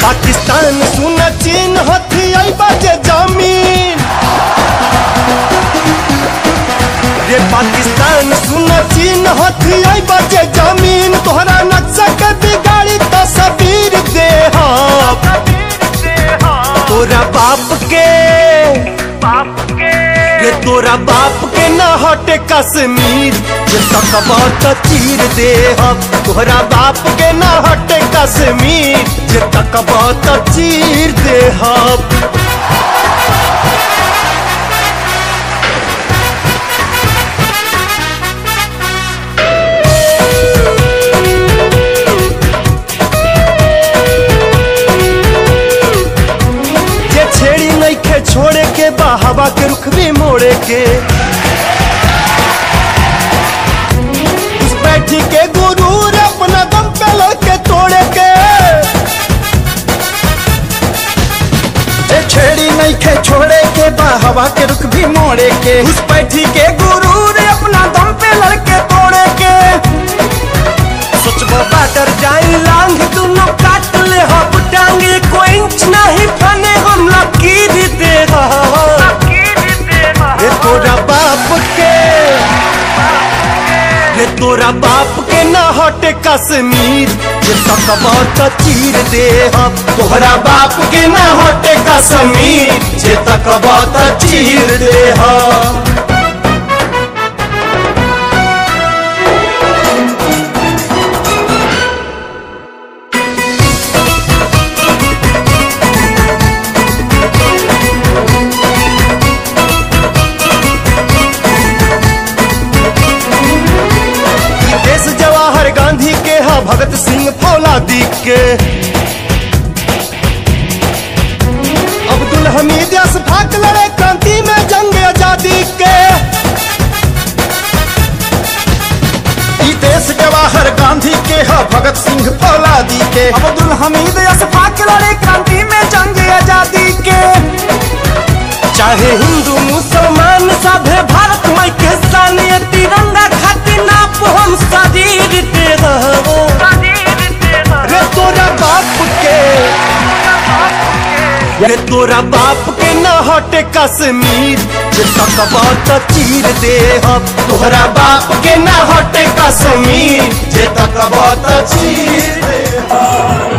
पाकिस्तान सुन चीन हथी आई बाजे जमीन रे पाकिस्तान सुन चीन हथी आई बाजे जमीन तोहरा नक्शा के बिगाड़ी तस्वीर दे तोरा बाप के रे तोरा बाप के न हटे कश्मीर जे तकबा त चीर दे हम तोहरा बाप के न हटे कश्मीर जे तकबा त चीर दे हम जे छेड़ी नइखे छोड़े के बा हवा के रुख भी मोड़े के उस बैठी के गुरूर अपना दम पे लड़के तोड़े के जे छेड़ी नहीं खे छोड़े के बा हवा के रुख भी मोड़े के उस बैठी के गुरूर अपना दम पे लड़के तोड़े के सोचबो बाटर जाई लांग दुनो काट ले हब टांगे कोई इंच नहीं फने हम लकीर दे रे तोरा बाप के रे तोरा बाप के न हटे कश्मीर जे तकबा त चीर दे हम तोहरा बाप के न हटे कश्मीर जे तकबा त चीर दे हम ई देश जवाहर गांधी के हा भगत सिंह फौलादी के अब्दुल हमीद अशफाक लड़े क्रांति में जंग आजादी के ई देश जवाहर गांधी के ह भगत सिंह फौलादी के अब्दुल हमीद अशफाक लड़े क्रांति में जंग आजादी के चाहे हिंदू मुसलमान सभे भारत माई के शान ये तिरंगा खातिर नाप हम शरीर दे रहो रे तोरा बाप के रे तोरा बाप के न हटे कश्मीर जे तकबा त चीर दे हम तोहरा बाप के न हटे कश्मीर जे तकबा त चीर दे हम